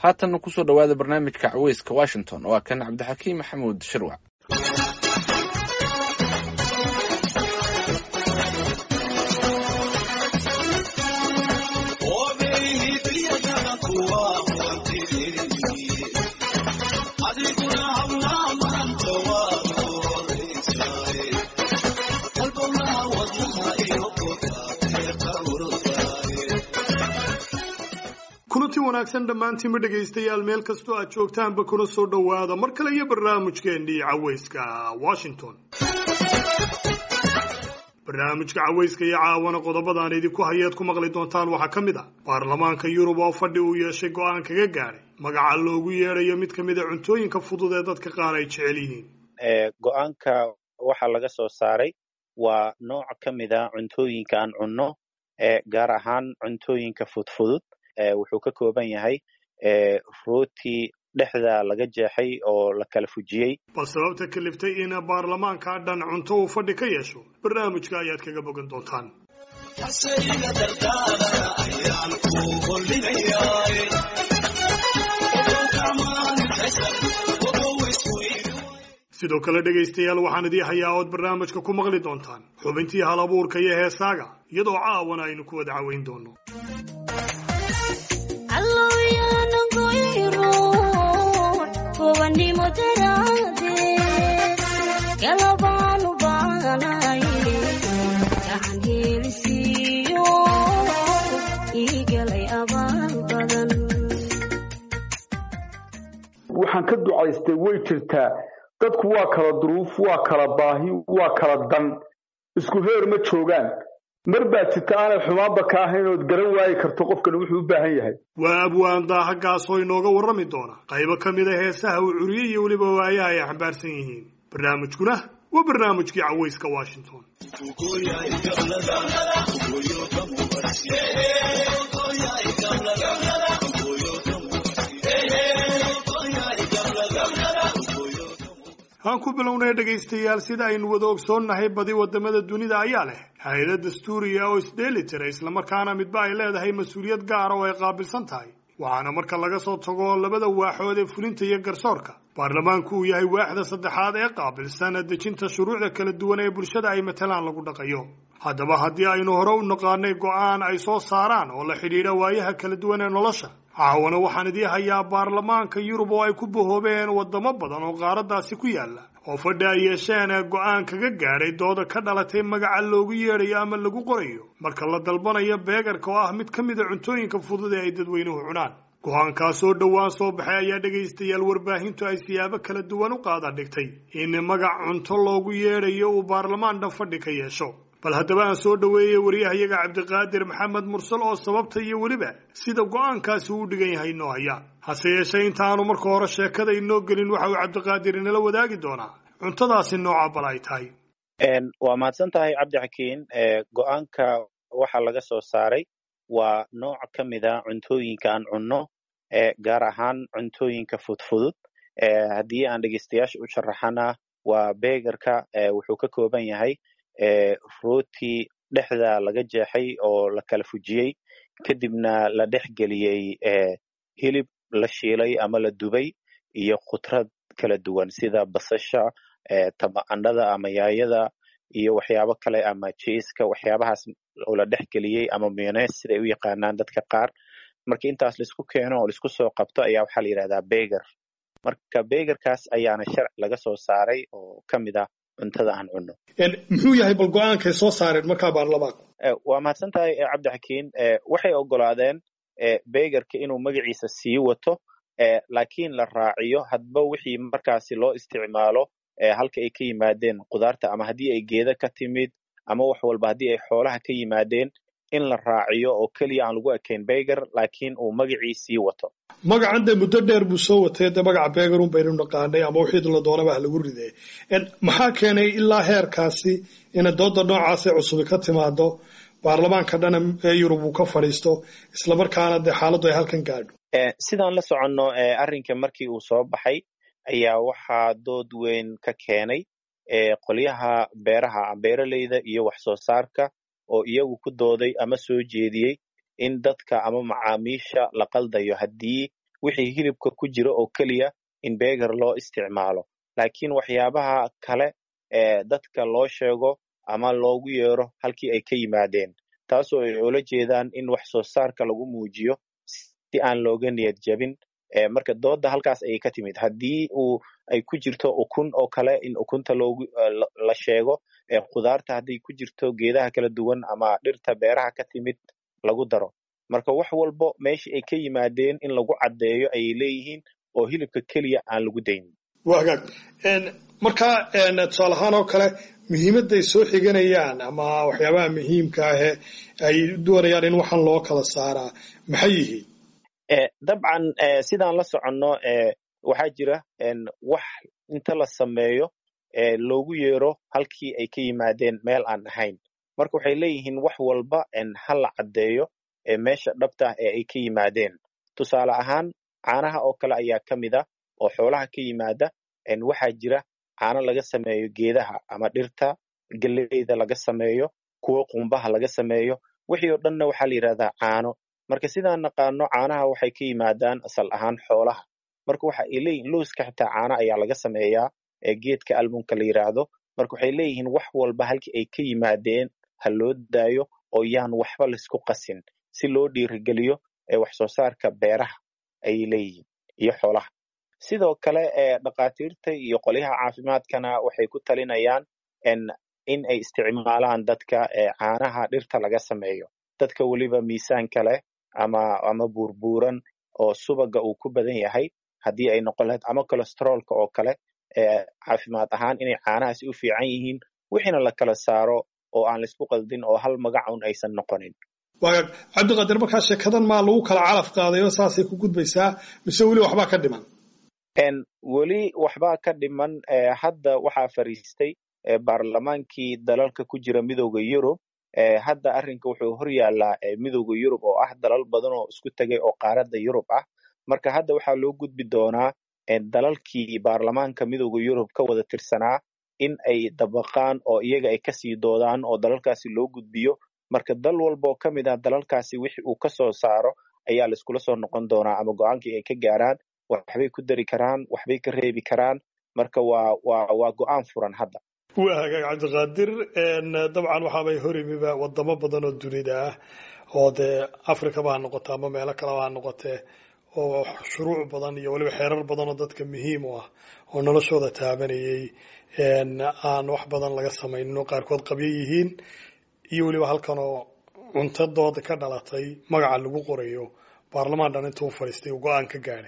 haatanna kusoo dhowaada barnaamijka caweyska washington waa kan cabdixakiim maxamuud shirwac kulanti wanaagsan dhammaantiinba dhegaystayaal meel kastoo aad joogtaanba kuna soo dhowaada mar kale iyo barnaamijkeennii caweyska washington barnaamijka caweyska iyo caawana qodobadaan idinku hayeed ku maqli doontaan waxaa ka mid ah baarlamaanka yurub oo fadhi uu yeeshay go-aan kaga gaadhay magaca loogu yeedhayo mid ka mid a cuntooyinka fudud ee dadka qaar ay jecel yihiin go-aanka waxaa laga soo saaray waa nooc ka mid a cuntooyinka aan cunno gaar ahaan cuntooyinka fudfudud wuxuu ka kooban yahay rooti dhexda laga jeexay oo la kala fujiyey bal sababta kaliftay in baarlamaanka dhan cunto uu fadhi ka yeesho barnaamijka ayaad kaga bogan doontaan sidoo kale dhegaystayaal waxaan idii hayaa ood barnaamijka ku maqli doontaan xubintii hal abuurka iyo heesaaga iyadoo caawana aynu ku wada caweyn doono waxaan ka ducaystay way jirtaa dadku waa kala duruuf waa kala baahi waa kala dan isku heer ma joogaan mar baa jirta aanay xumaanba ka ahayn ood garan waayi karto qofkani wuxuu u baahan yahay waa abwaan daahagaasoo inooga warrami doona qaybo ka mid a heesaha uu curiyey iyo weliba waayaha ay xambaarsan yihiin barnaamijkuna waa barnaamijkii caweyska washington aan ku bilownay dhegaystayaal sida aynu wada ogsoonnahay badi wadamada dunida ayaa leh hay-ada dastuuriya oo isdheeli tira islamarkaana midba ay leedahay mas-uuliyad gaara oo ay qaabilsan tahay waxaana marka laga soo tago labada waaxood ee fulinta iyo garsoorka baarlamaanku uu yahay waaxda saddexaad ee qaabilsan dejinta shuruucda kala duwan ee bulshada ay matalaan lagu dhaqayo haddaba haddii aynu hore u naqaanay go-aan ay soo saaraan oo la xidhiidha waayaha kala duwan ee nolosha caawana waxaan idii hayaa baarlamaanka yurub oo ay ku bahoobeen wadamo badan oo qaaraddaasi ku yaala oo fadhi ay yeesheen go-aan kaga gaadhay dooda ka dhalatay magaca loogu yeedhayo ama lagu qorayo marka la dalbanayo beegarka oo ah mid ka mid a cuntooyinka fudud ee ay dadweynuhu cunaan go-aankaas oo dhowaan soo baxay ayaa dhegaystayaal warbaahintu ay siyaabo kala duwan u qaada dhigtay in magac cunto loogu yeedhayo uu baarlamaan dhan fadhi ka yeesho bal haddaba aan soo dhoweeyey waryahayaga cabdiqaadir maxamed mursal oo sababta iyo weliba sida go-aankaasi uu dhigan yahay inoo haya hase yeeshee intaanu marka hore sheekada inoo gelin waxa uu cabdiqaadir inala wadaagi doonaa cuntadaasi nooca bal ay tahay waa mahadsan tahay cabdixakiin go-aanka waxaa laga soo saaray waa nooc ka mid a cuntooyinka aan cunno gaar ahaan cuntooyinka fudfudud haddii aan dhegeystayaasha u sharaxana waa beegarka wuxuu ka kooban yahay rooti dhexda laga jeexay oo la kala fujiyey kadibna la dhex geliyey hilib la shiilay ama la dubay iyo khudrad kala duwan sida basasha tamaandhada ama yaayada iyo waxyaabo kale ama jiiska waxyaabahaas oo la dhex geliyey ama mayonese siday u yaqaanaan dadka qaar marka intaas laisku keeno oo laisku soo qabto ayaa waxaa la yidhahdaa beger marka begerkaas ayaana sharci laga soo saaray oo ka mid ah cuntada aan cunno muxuu yahay bal go-aankay soo saareen markaa baarlamaanku waa mahadsan tahay cabdixakiin waxay ogolaadeen begerka inuu magaciisa sii wato laakiin la raaciyo hadba wixii markaasi loo isticmaalo halka ay ka yimaadeen khudaarta ama haddii ay geeda ka timid ama wax walba haddii ay xoolaha ka yimaadeen in la raaciyo oo keliya aan lagu ekayn beger laakiin uu magacii sii wato magacan dee muddo dheer buu soo watay dee magaca begerun baynu naqaanay ama wixii la doonaba ha lagu ridee maxaa keenay ilaa heerkaasi ina dooda noocaasee cusubi ka timaado baarlamaanka dhana ee yurub uu ka fadhiisto islamarkaana dee xaaladdu ay halkan gaadho sidaan la soconno arrinka markii uu soo baxay ayaa waxaa dood weyn ka keenay qolyaha beeraha beeraleyda iyo wax soo saarka oo iyagu ku dooday ama soo jeediyey in dadka ama macaamiisha la qaldayo haddii wixii hilibka ku jira oo keliya in beger loo isticmaalo laakiin waxyaabaha kale ee dadka loo sheego ama loogu yeero halkii ay ka yimaadeen taasoo ay ula jeedaan in wax soo saarka lagu muujiyo si aan looga niyad jabin marka dooda halkaas ayay ka timid haddii uu ay ku jirto ukun oo kale in ukunta loogu la sheego khudaarta hadday ku jirto geedaha kala duwan ama dhirta beeraha ka timid lagu daro marka wax walbo meeshii ay ka yimaadeen in lagu caddeeyo ayay leeyihiin oo hilibka keliya aan lagu daynin waa hagaag marka tusaale ahaan oo kale muhiimadday soo xiganayaan ama waxyaabaha muhiimka ahe ay doonayaan in waxaan loo kala saaraa maxay yihiin dabcan sidaan la soconno waxaa jira wax inta la sameeyo loogu yeero halkii ay ka yimaadeen meel aan ahayn marka waxay leeyihiin wax walba ha la caddeeyo meesha dhabta ee ay ka yimaadeen tusaale ahaan caanaha oo kale ayaa ka mid ah oo xoolaha ka yimaada waxaa jira caano laga sameeyo geedaha ama dhirta geleyda laga sameeyo kuwo qumbaha laga sameeyo wixii oo dhanna waxaa la yidhahdaa caano marka sidaan naqaano caanaha waxay ka yimaadaan asal ahaan xoolaha marka waxa ay leeyihin lowska xitaa caano ayaa laga sameeyaa ee geedka almunka la yidhaahdo marka waxay leeyihiin wax walba halkii ay ka yimaadeen ha loo daayo oo yaan waxba laisku qasin si loo dhiirigeliyo wax soo saarka beeraha ayay leeyihiin iyo xoolaha sidoo kale dhakhaatiirta iyo qolyaha caafimaadkana waxay ku talinayaan in ay isticmaalaan dadka caanaha dhirta laga sameeyo dadka weliba miisaanka leh ama ama buurbuuran oo subaga uu ku badan yahay haddii ay noqon lahayd ama cholesteroolka oo kale caafimaad ahaan inay caanahaasi u fiican yihiin wixiina la kala saaro oo aan laisku qaldin oo hal magacun aysan noqonin waagaag cabdiqaadir markaa sheekadan maa lagu kala calaf qaadayo saasay ku gudbaysaa mise weli waxbaa ka dhiman weli waxbaa ka dhiman hadda waxaa fariistay baarlamaankii dalalka ku jira midooda yurub hadda arrinka wuxuu hor yaallaa midooda yurub oo ah dalal badan oo isku tegay oo qaaradda yurub ah marka hadda waxaa loo gudbi doonaa dalalkii baarlamaanka midooda yurub ka wada tirsanaa in ay dabaqaan oo iyaga ay kasii doodaan oo dalalkaasi loo gudbiyo marka dal walba oo ka mid ah dalalkaasi wixi uu ka soo saaro ayaa laiskula soo noqon doonaa ama go-aankii ay ka gaaraan waxbay ku dari karaan waxbay ka reebi karaan marka waa waa waa go-aan furan hadda waa hagaag cabdiqaadir dabcan waxaabay horimiba wadamo badan oo dunida ah oo dee africaba ha noqote ama meelo kaleba ha noqotee oo shuruuc badan iyo weliba xeerar badan oo dadka muhiim u ah oo noloshooda taabanayay aan wax badan laga samaynin oo qaarkood qabyo yihiin iyo weliba halkan oo cuntadooda ka dhalatay magaca lagu qorayo baarlamaan dhan intuu fadhiistay uu go-aan ka gaadhay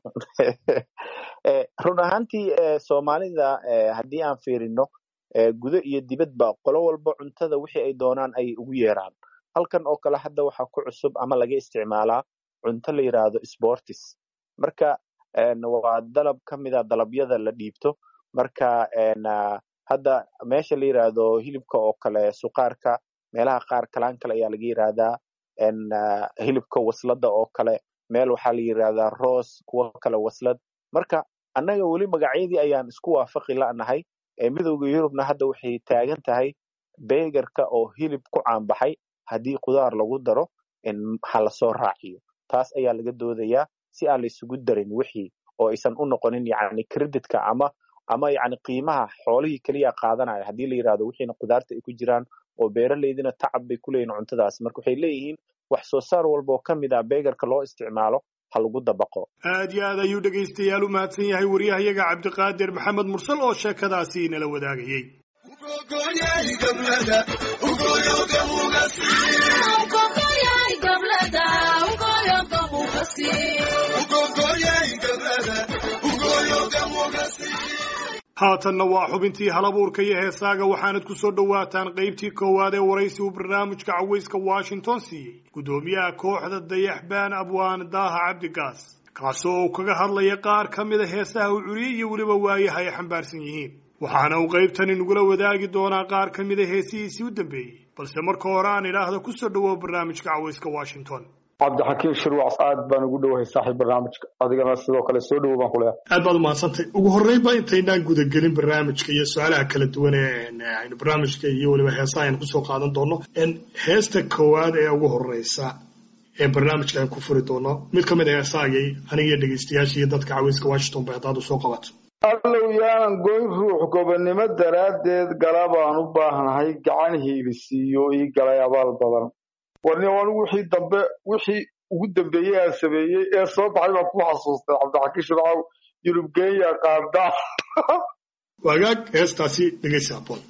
run ahaantii soomaalida haddii aan fiirino gudo iyo dibadba qolo walba cuntada wixii ay doonaan ay ugu yeeraan halkan oo kale hadda waxaa ku cusub ama laga isticmaalaa cunto la yidhaahdo sportis marka waa dalab ka mida dalabyada la dhiibto marka hadda meesha la yidhaahdo hilibka oo kale suqaarka meelaha qaar kalaan kale ayaa laga yidhaahdaa hilibka wasladda oo kale meel waxaa la yidhaahdaa roos kuwo kale waslad marka annaga weli magacyadii ayaan isku waafaqi la'nahay midowda yurubna hadda waxay taagan tahay beegarka oo hilib ku caanbaxay haddii khudaar lagu daro ha lasoo raaciyo taas ayaa laga doodayaa si aan la isugu darin wixii oo aysan u noqonin yacni creditka ama ama yacni qiimaha xoolihii keliya qaadanaya haddii la yidhahdo wixiina khudaarta ay ku jiraan oo beeraleydina tacab bay ku leeyihin cuntadaas marka waxay leeyihiin wax soo saar walba oo ka mid ah beegarka loo isticmaalo ha lagu dabaqo aad iyo aad ayuu dhegaystayaal u mahadsan yahay wariyahayaga cabdiqaadir maxamed mursal oo sheekadaasi inala wadaagayey haatanna waa xubintii halabuurka iyo heesaaga waxaanad ku soo dhowaataan qaybtii koowaad ee waraysi uu barnaamijka cawayska washington siiyey guddoomiyaha kooxda dayaxbaan abwaan daaha cabdigaas kaasoo uu kaga hadlaya qaar ka mida heesaha uu curiyey iyo weliba waayaha ay xambaarsan yihiin waxaana uu qaybtani nagula wadaagi doonaa qaar ka mida heesihiisii u dambeeyey balse marka hore aan idhaahdo kusoo dhowow barnaamijka cawayska washington cabdixakiim shirwac aad baan ugu dhowahay saaxiib barnaamijka adigana sidoo kale soo dhowow baan ku leehay aad baad umahadsantay ugu horreynba intaynaan gudagelin barnaamijka iyo su-aalaha kala duwan ee aynu barnaamijka iyo weliba heesaha aynu kusoo qaadan doono heesta koowaad ee ugu horeysa ee barnaamijka aan ku furi doono mid ka mid ah heesaagay aniga iyo dhegaystayaashii dadka caweyska washington bay haddaad u soo qabato allow yaanan goyn ruux gobonnimo daraaddeed gala baan u baahnahay gacan hiilisiiyo ii galay abaal badan warni anigu wixii dambe wixii ugu dambeeyey aan sameeyey ee soo baxay baan ku xasuustay cabdixakiin shircaw yurub kenya qaada wagaag heestaasi dhegaysa aboon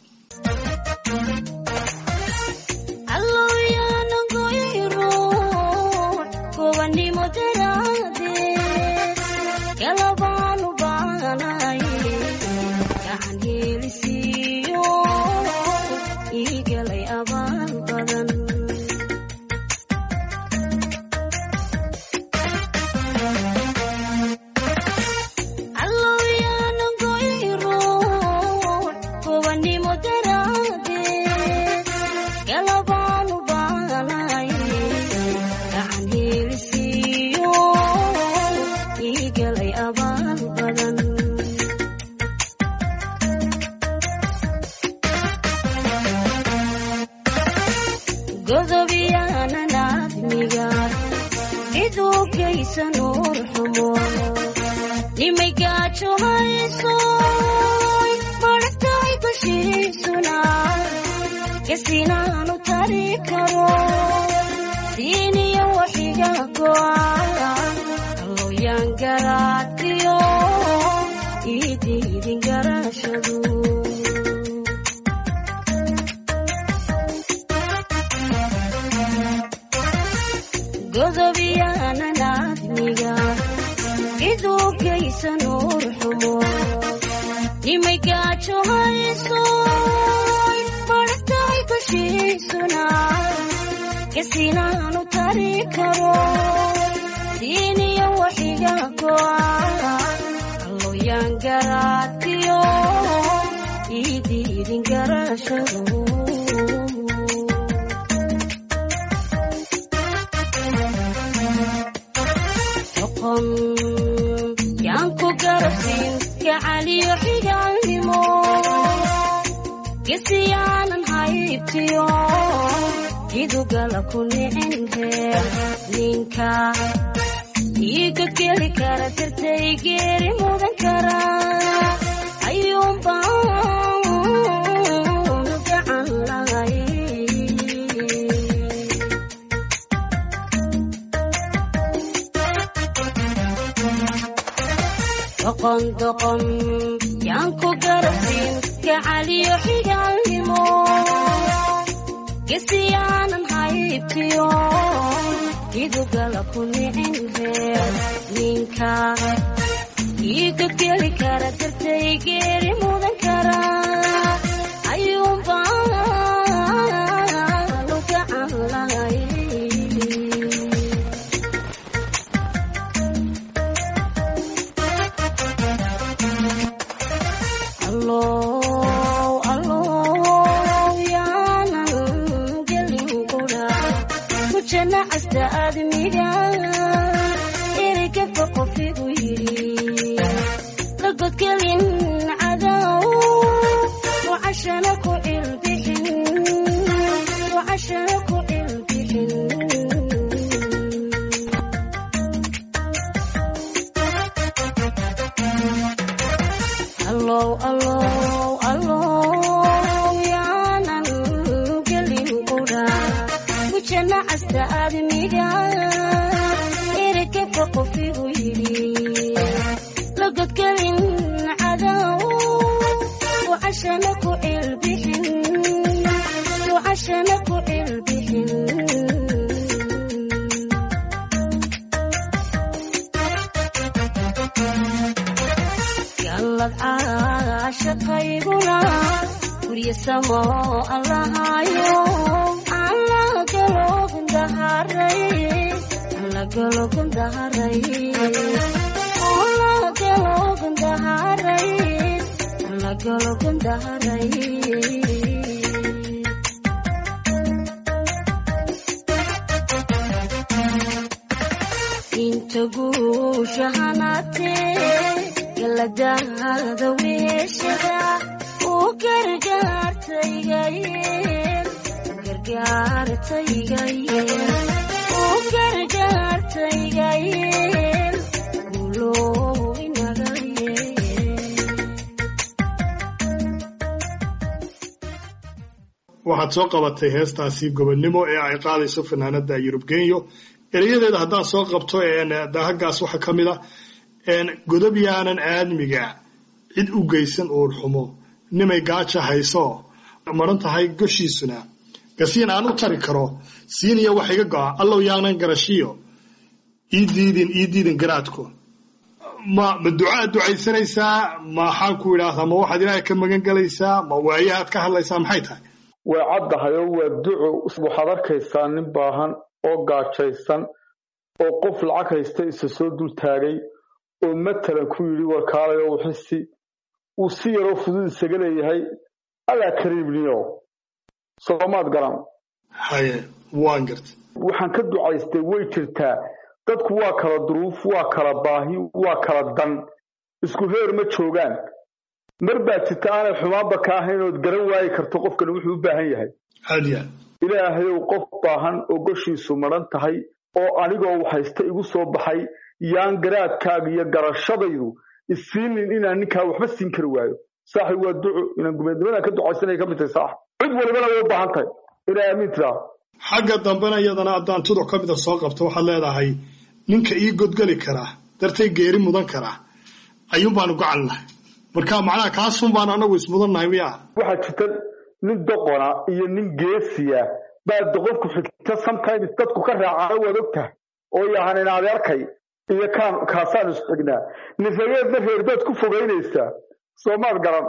waxaad soo qabatay heestaasi gobonnimo ee ay qaadayso fanaanada yurub genyo erayadeeda haddaan soo qabto daahagaas waxaa ka mid a godob yaanan aadmiga cid u geysan uur xumo nimay gaaja hayso maran tahay goshiisuna gasiin aan u tari karo siiniya wax iga go'a allow yaanan garashiyo ii diidin ii diidin garaadku ma ma ducaad ducaysanaysaa maxaan ku idhaahdaa ma waxaad ilaahay ka magan gelaysaa ma waayahaad ka hadlaysaa maxay tahay way caddahay oo waa duco waxaad arkaysaa nin baahan oo gaajaysan oo qof lacag haysta isa soo dul taagay oo matalan ku yidhi warkaalay oo wixisi uu si yaroo fudud isaga leeyahay allaa kariibniyo soomaad garan haye waan garta waxaan ka ducaystay way jirtaa dadku waa kala duruuf waa kala baahi waa kala dan isku heer ma joogaan mar baa jirta aanay xumaanba ka ahayn ood garan waayi karto qofkan wuxuu u baahan yahay aad iyo aad ilaahayow qof baahan oo goshiisu madhan tahay oo anigoo haysta igu soo baxay yaan garaadkaaga iyo garashadaydu isiinin inaan ninkaa waxba siin kari waayo saaxib waa duco inaan gumeednimadan ka ducaysanaya ka mid tahay saaxib cid walibana way u baahan tahay inay aamin tiraa xagga dambena iyadana haddaan tuduc ka mida soo qabto waxaad leedahay ninka ii godgeli karaa dartay geeri mudan karaa ayuun baanu gacan lahay marka macnaha kaasun baan anagu ismudannahay miyaa waxaa jirta nin doqona iyo nin geesiya baa doqonku xigta sometimes dadku ka raacana waad og tahay oo yahan in adeerkay iyo kaan kaasaan isu xignaa nisageedna reerbaad ku fogaynaysaa soomaad garan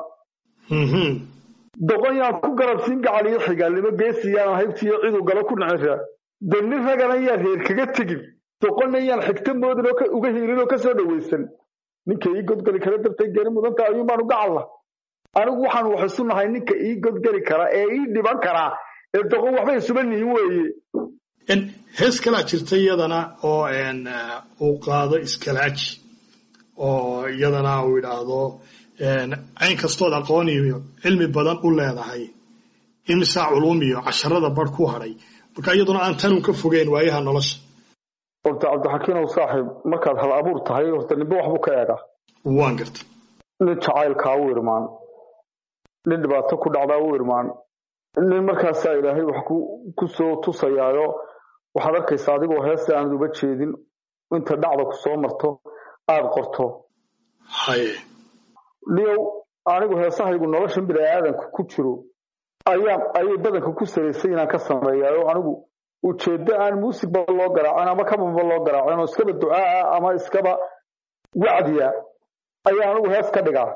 doqon yaan ku garabsiin gacaliyo xigaalnimo geesiyaan haybtiiyo ciduu galo ku naciraa de nin ragana yaan reer kaga tegin doqonna yaan xigta moodin oo uga hiilin oo kasoo dhawaysan ninka ii godgeli kara dartay geeri mudanta ayuun baanu gacalla anigu waxaan wax isu nahay ninka ii godgeli kara ee ii dhiban karaa ee doqon waxba isuba nihin weeye hees kalaa jirta iyadana oo uu qaado iskalaaji oo iyadana uu idhaahdo cayn kastood aqoon iyo cilmi badan u leedahay imisaa culum iyo casharada bar ku hadhay marka iyaduna aan tanun ka fogeyn waayaha nolosha horta cabdixakiinow saaxiib markaad hal abuur tahay horta ninba waxbuu ka eegaa waan garta nin jacaylkaa u irmaan nin dhibaato ku dhacdaa u irmaan nin markaasaa ilaahay wax ku soo tusayaayo waxaad arkaysaa adigoo heesta aanad uga jeedin inta dhacda ku soo marto aada qorto haye niyow anigu heesahaygu noloshan bini-aadanka ku jiro ayaan ayay badanka ku saraysay inaan ka sameeyaayo anigu ujeeddo aan muusigba loo garaacin ama kabanba loo garaacin oo iskaba ducaaa ama iskaba wacdiya ayaa anigu hees ka dhigaa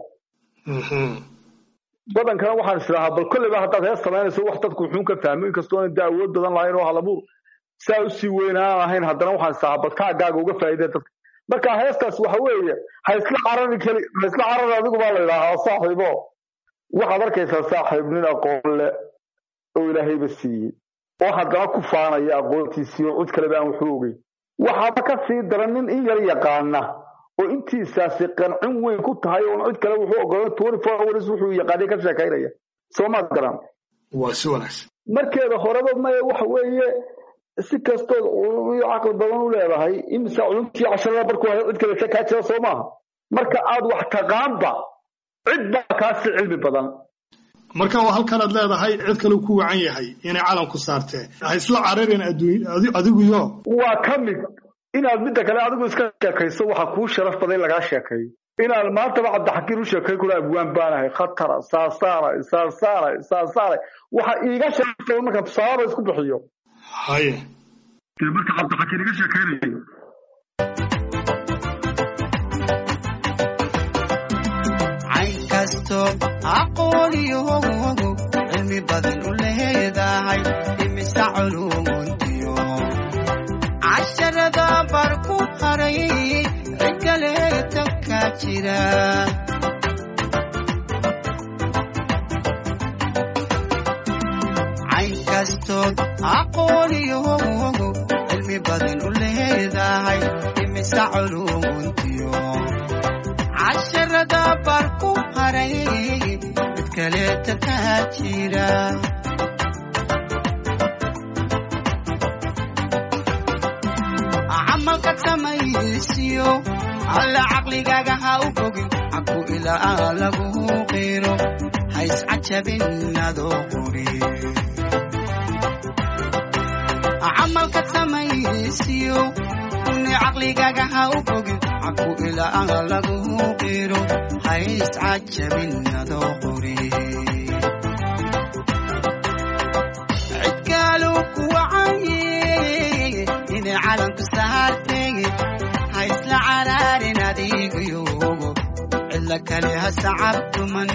badankana waxaan isdhahaa bal kolleyba haddaad hees samaynayso wax dadku wuxuun ka fahmo inkastoo ana da awood badan lahayn oo halabuur saa usii weynaan ahayn haddana waxaan isdhahaa bal kaagaaga uga faa'iidee dadka marka heestaas waxa weeye ha isla carari keli ha isla carari adigu baa la yidhaahaa saaxiibo waxaad arkaysaa saaxiib nin aqoon leh oo ilaahayba siiyey oo haddana ku faanaya aqoontiisii oo cid kaleba aan waxu ogeyn waxaaba ka sii daran nin in yar yaqaana oo intiisaasi qancin weyn ku tahay oon cid kale wuxuu ogolan twenty four hours wuxuu yaqaanay ka sheekaynaya soomaad garan waa si wanaagsan markeeda horeba maya waxa weeye si kastood iyo caqli badan u leedahay imisa culumtii casharada barku hay cid kale kaa jira soo maaha marka aad wax taqaanba cid baa kaasi cilmi badan marka waa halkanaad leedahay cid kale ku wacan yahay inay calanku saartee ha isla cararin adiguyo waa ka mid inaad midda kale adigu iska sheekayso waxaa kuu sharaf badan in lagaa sheekeeyo inaad maantaba cabdixakiin u sheekay kula abwaan baanahay khatara saasaaray saasaaray saasaaray waxa iiga sharaf badan markaan tusaalaba isku bixiyo haye marka cabdixakiin iga sheekaynayo aqooniyoogu cilmi badan u leedahay imisa culumuntiyo casharada bar ku haray cidkaleeta ka jira cayn kastood aqooniyoogu cilmi badan u leedahay imisa culumuntiyo casharada bar ku haray cid kaleeta ka jira samaysiyo alla caqligaaga ha u bogin caku ilaa lagu qiro ha iscajabin adoo quri camalka samaysiyo ni caqligaaga ha u bogin caku ilaa lagu qiro ha iscajabin adoo quri cidkaalu kuwacaye inay calanku saartay ha isla caraarin adigayogo cidla kale ha sacabtuman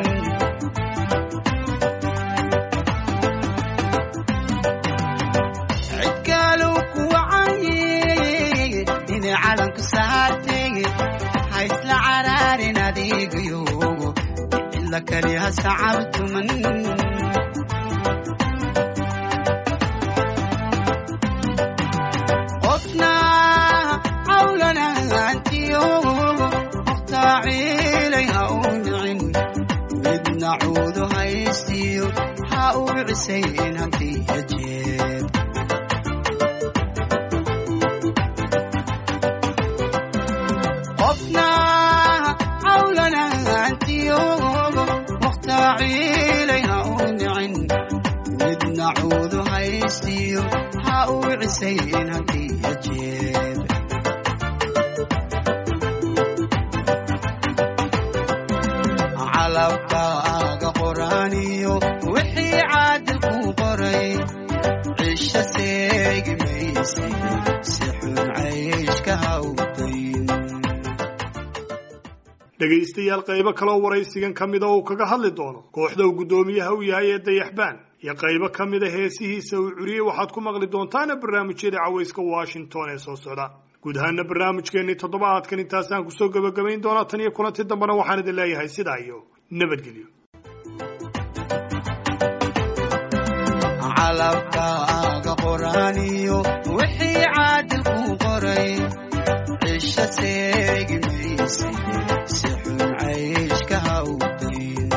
cidkaalu kuwacaye inay calanku saartay ha isla caraarin adigayogo cidla kale ha sacabtuman qofna cawlanaantiyo muqtaaciilay ha u nicin midna cuudu haystiyo ha u cisayn haddii ajeeb qofna cawlanaantiyo muqtaaciilay ha u nicin midna cuudu haystiyo ha u cisayn haddii ajeeb calabkaaga qoraaniyo wixii caadil ku qoray cisho seegi maysay si xun cayshka hawdayn dhegaystayaal qaybo kaloo waraysigan ka mida uu kaga hadli doono kooxda uu guddoomiyaha u yahay ee dayaxbaan iyo qaybo ka mida heesihiisa uu curiyey waxaad ku maqli doontaana barnaamijyada cawayska washington ee soo socda guud ahaana barnaamijkeennii toddobaadkan intaasaan kusoo gebagabayn doonaa tan iyo kulanti dambena waxaan idin leeyahay sidaa iyo nabadgelyo calabkaaga qoraaniyo wixii caadil ku qoray cisho seegi maysay si xun cayshka hawdayn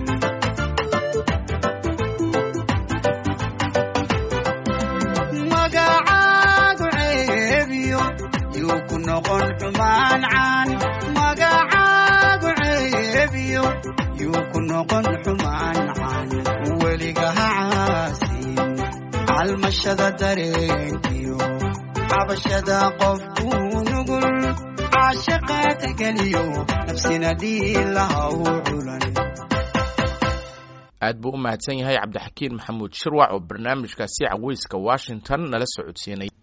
magacaagu ceebiyo yuu ku noqon xumaan caan magacaagu ceebiyo yuu ku noqon xumaan caan weliga ha caasin calmashada dareenkiyo cabashada qofkuu nugul caashaqa tixgeliyo nafsina dhiilaha u culan aad buu u mahadsan yahay cabdixakiin maxamuud shirwac oo barnaamijkaasi caweyska washington nala socodsiinay